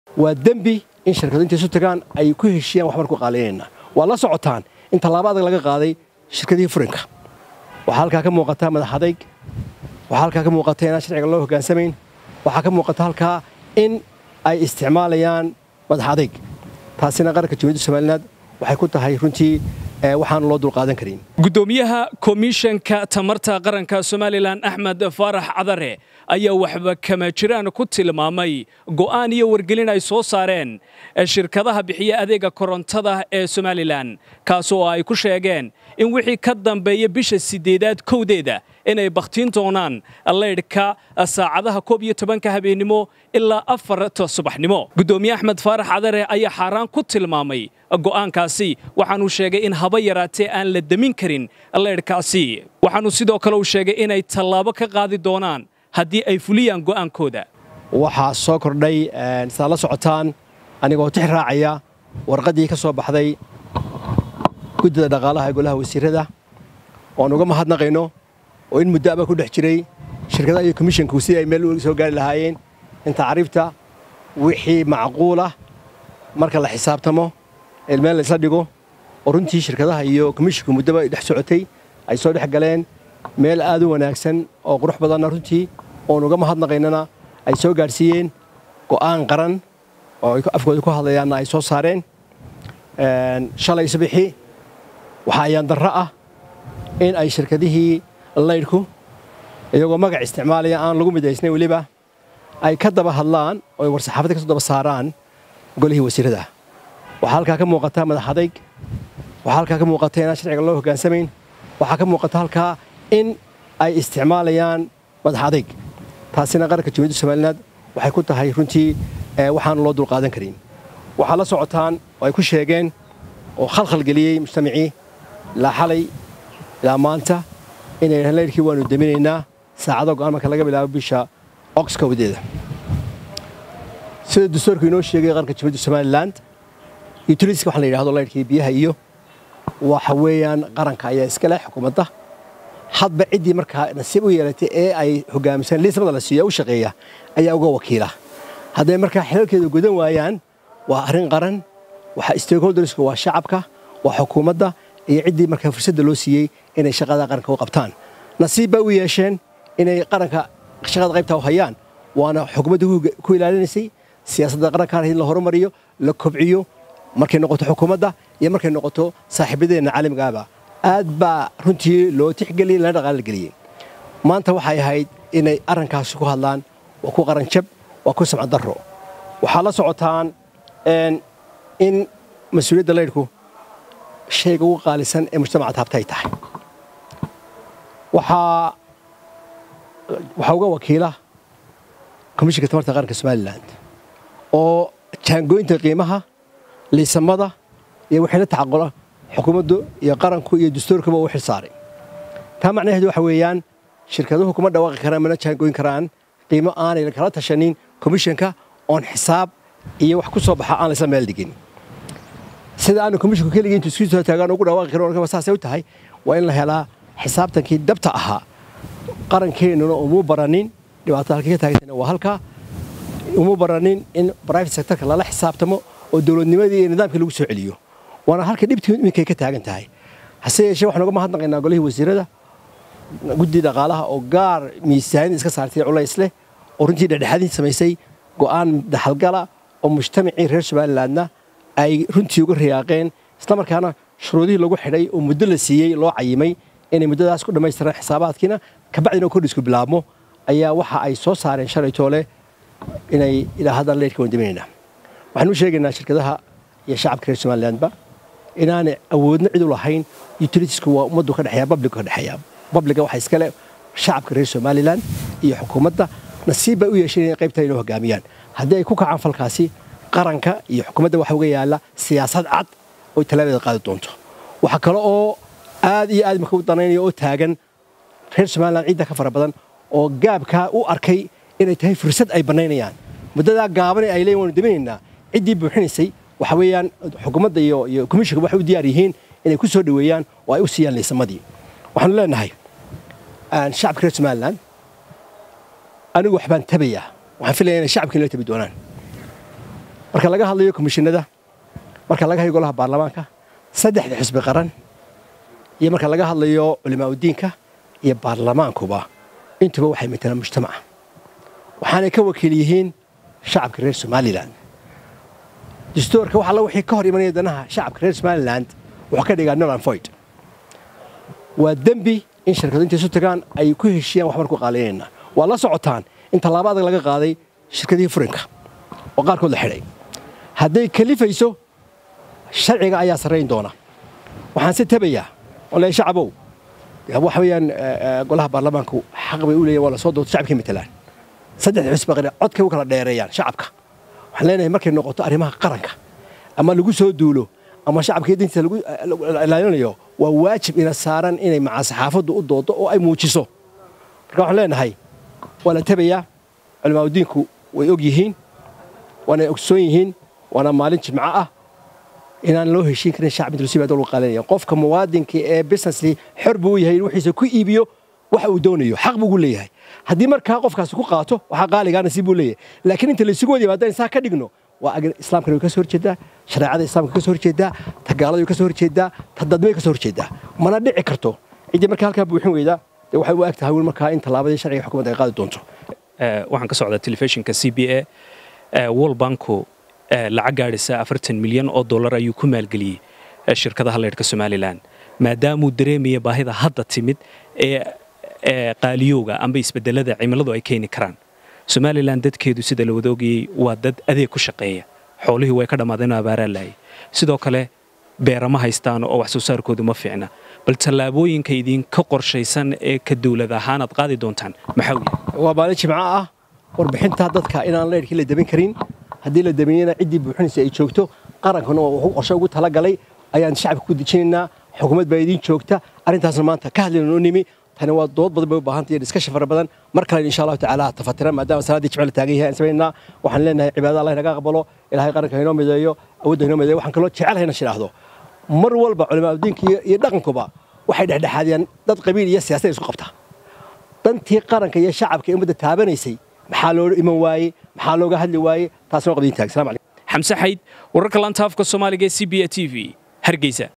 waa dembi in shirkadu intay isu tagaan ay ku heshiyaan waxbaan ku qaaliyanayna waa la socotaan in tallaabo adag laga qaaday shirkadihii furinka waxaa halkaa ka muuqata madax adayg waxaa halkaa ka muuqata inaan sharciga loo hoggaansamayn waxaa ka muuqata halkaa in ay isticmaalayaan madax adayg taasina qaranka jumhuuriyadda somaliland waxay ku tahay runtii waxaan loo dulqaadan karin gudoomiyaha komishanka tamarta qaranka somalilan axmed faarax cadare ayaa waxba kama jiraan ku tilmaamay go'aan iyo wargelin ay soo saareen shirkadaha bixiya adeega korontada ee somalilan kaasoo ay ku sheegeen in wixii ka dambeeya bisha sideedaad kowdeeda inay bakhtiin doonaan leydhka saacadaha koob iyo tobanka habeennimo ilaa afarta subaxnimo gudoomiye axmed faarax cadare ayaa xaaraan ku tilmaamay go'aankaasi waxaanuu sheegay in haba yaraatee aan la demin karin leydhkaasi waxaanuu sidoo kale uu sheegay inay tallaabo ka qaadi doonaan haddii ay fuliyaan go'aankooda waxaa soo kordhay sidaad la socotaan anigoo tix raacaya warqaddii ka soo baxday guddida dhaqaalaha ee golaha wasiirrada oan uga mahadnaqayno oo in muddo aba ku dhex jiray shirkadaha iyo komishanku si ay meel soo gaari lahaayeen in tacriifta wixii macquulah marka la xisaabtamo meel la isla dhigo oo runtii shirkadaha iyo komishanku muddoba dhex socotay ay soo dhex galeen meel aad u wanaagsan oo qurux badanna runtii oon uga mahadnaqaynana ay soo gaadhsiiyeen go'aan qaran oo afkooda ku hadlayaanna ay soo saareen shalay sabixi waxaa ayaan darro ah in ay shirkadihii laydhku iyagoo magac isticmaalaya aan lagu midaysnayn weliba ay ka daba hadlaan oo ay war-saxaafadda ka soo daba saaraan golihii wasiirrada waxaa halkaa ka muuqata madax adayg waxaa halkaa ka muuqata inaan sharciga loo hoggaansamayn waxaa ka muuqata halkaa in ay isticmaalayaan madax adayg taasina qaranka jumhuuriyadda somaliland waxay ku tahay runtii waxaan loo dulqaadan karin waxaa la socotaan oo ay ku sheegeen oo khalkhal geliyey mujtamacii ilaa xalay ilaa maanta inay yidhahaan laydhkii waannu deminaynaa saacado go'aan marka laga bilaabo bisha oxka wadeeda sida dastuurku inoo sheegay qaranka jumhuuriyadda somaliland utiliska waxaa la yidhahdo laydhkii biyaha iyo waxa weeyaan qaranka ayaa iska leh xukuumadda hadba ciddii markaa nasiib u yeelatay ee ay hogaamisaan liismada la siiyo u shaqeeya ayaa uga wakiila hadday markaa xilalkeeda gudan waayaan waa arrin qaran waxa stakeholderska waa shacabka waa xukuumadda iyo ciddii markaa fursadda loo siiyey inay shaqada qaranka u qabtaan nasiib baa u yeesheen inay qaranka shaqada qaybtaa u hayaan waana xukuumadda ku ilaalinaysay siyaasadda qarankaan in la horumariyo la kobciyo markay noqoto xukuumadda iyo markay noqoto saaxiibadeenna caalamigaaba aad baa runtii loo tixgeliyey lana dhaqaala geliyey maanta waxay ahayd inay arrinkaasi ku hadlaan waa ku qaranjab waa ku samcad darro waxaa la socotaan in mas-uuliyadda laydhku shayga ugu qaalisan ee mujtamaca taabta ay tahay waxaa waxaa uga wakiila komishinka tamarta qaranka somalilan oo jaangooynta qiimaha liisamada iyo wixii la tacaqula xukuumaddu iyo qaranku iyo dastuurkuba uu xil saaray taa macnaheedu waxa weeyaan shirkaduhu kuma dhawaaqi karaan mana jaangooyn karaan qiimo aanay kala tashanin komishanka oon xisaab iyo wax ku soo baxa aan laysla meel dhigin sida aanu komishinku keligii intu isku soo taagaan ugu dhawaaqi karin saasay u tahay waa in la helaa xisaabtankii dabta ahaa qarankeennuna umuu baranin dhibaatada halkii ka taagantayna waa halkaa umuu baranin in private sectorka lala xisaabtamo oo dowladnimadii iyo nidaamkii lagu soo celiyo waana halka dhibtii iminkay ka taagan tahay hase yeeshee waxaan uga mahadnaqaynaa golihii wasiirada guddii dhaqaalaha oo gaar miisaanid iska saartay culays leh oo runtii dhexdhexaadin samaysay go'aan daxalgala oo mujtamacii reer somalilandna ay runtii uga riyaaqeen islamarkaana shuruudihii lagu xidhay oo muddo la siiyey loo cayimay inay muddadaas ku dhammaystiraan xisaabaadkiina kabacdina kordhisku bilaabmo ayaa waxa ay soo saareen shalay toole inay ilaa haddan leydhka wandaminayna waxaan u sheegaynaa shirkadaha iyo shacabka reer somalilandba inaanay awoodna cid u lahayn utilitiesku waa ummaddu ka dhexeeya babligu ka dhexeeya babliga waxaa iskale shacabka reer somalilan iyo xukuumadda nasiib bay u yeesheen inay qaybtaa inoo hogaamiyaan haddii ay ku kacaan falkaasi qaranka iyo xukuumadda waxa uga yaalla siyaasad cad oo talaabeeda qaadi doonto waxaa kale oo aad iyo aad marka u danaynaya oo taagan reer somalilan ciidda ka fara badan oo gaabkaa u arkay inay tahay fursad ay bannaynayaan muddadaa gaaban ee ay leeyihin waanu daminaynaa ciddii buuxinaysay waxa weeyaan xukuumadda iyo iyo komishinka waxay u diyaar yihiin inay ku soo dhoweeyaan oo ay u siiyaan liisamadii waxaanu leenahay shacabka reer somalilan anigu waxbaan tabayaa waxaan filaya inay shacabkiina la tabi doonaan marka laga hadlayo komishinada marka laga hayo golaha baarlamaanka saddexda xisbi qaran iyo marka laga hadlayo culimaauddiinka iyo baarlamaankuba intuba waxay matelaan mujtamaca waxaanay ka wakiil yihiin shacabka reer somalilan dastuurka wax alla wixii ka hor imanaya danaha shacabka reer somalilan wuxuu ka dhigaa nolan foyd waa dembi in shirkadu intay isu tagaan ay ku heshiyaan waxbaan ku qaaliyanayna waa la socotaan in tallaabo adag laga qaaday shirkadihii furinka oo qaarkood la xidhay hadday kalifayso sharciga ayaa sarrayn doona waxaan si tabayaa ole shacabow waxa weeyaan golaha baarlamaanku xaq bay u leeyahin waa la soo doorto shacabkay matelaan saddexda xisbi qari codkay u kala dheereeyaan shacabka waxaan leenahay markay noqoto arrimaha qaranka ama lagu soo duulo ama shacabka dintiisa lagu ilaalinayo waa waajib ina saaran inay macaa saxaafaddu u doodo oo ay muujiso marka waxaan leenahay waa la tabayaa culimaauddiinku way og yihiin waana ogsoon yihiin waana maalin jimco ah inaan loo heshiin karin shacab inta lasii lagu qaalinaya qofka muwaadinka ee businessli xor buu u yahay in wixiisa ku iibiyo waxa uu doonayo xaq buu ugu leeyahay haddii markaa qofkaasi ku qaato waxaa qaaligaana si buu leeyahay laakiin inta laysugu wada yimaadaan saa ka dhigno waa islaamkana way ka soo horjeedaa shareecada islaamka ka soo horjeedaa ta gaalada way ka soo horjeedaa ta dadmay ka soo horjeedaa mana dhici karto ciddii markaa halkaa buuxin weydaa dee waxay u eg tahay wiil markaa in tallaabadii sharciga xukuumadda ay qaadi doonto waxaan ka socdaa telefishinka c b a world banku lacag gaadhisa afartan milyan oo dollar ayuu ku maalgeliyey shirkadaha leydhka somalilan maadaamuu dareemaya baahida hadda timid ee qaaliyowga amba isbedelada cimiladu ay keeni karaan somalilan dadkeedu sida la wada ogayey waa dad adeeg ku shaqeeya xoolihii way ka dhammaadeen oo abaaraa laayay sidoo kale beerama haystaan oo wax soo saarkoodu ma fiicna bal tallaabooyinka idinka qorshaysan ee ka dawlad ahaan aad qaadi doontaan maxaa weeye waa maalin jimco ah warbixinta dadka inaan leydhkii la dabin karin haddii la dameeyena ciddii buuxinaysa ay joogto qarankuna wuxuu qorshe ugu talagalay ayaan shacabka ku dejinaynaa xukuumad baa idiin joogta arrintaasna maanta ka hadlayna noo nimi tani waa dood badan bay u baahantay iyo discussion fara badan mar kale insha allahu tacaala tafatiran maadaama salaaddii jimce la taagan yahay aan samaynaa waxaan leenahay cibaadada allah inaga aqbalo ilaahay qaranka inoo mideeyo awoodda inoo mideeyo waxaan kaloo jecelahay inaan shidhaahdo mar walba culimaauddiinka iyo dhaqankuba waxay dhexdhexaadiyaan dad qabiil iyo siyaasad isku qabta dantii qaranka iyo shacabka ee ummadda taabanaysay maxaa loo iman waaye maxaa looga hadli waaye taasna waa qabdiin taag salaam calaykum xamse xayd wararka laanta afka soomaaliga ee c b a t v hargeysa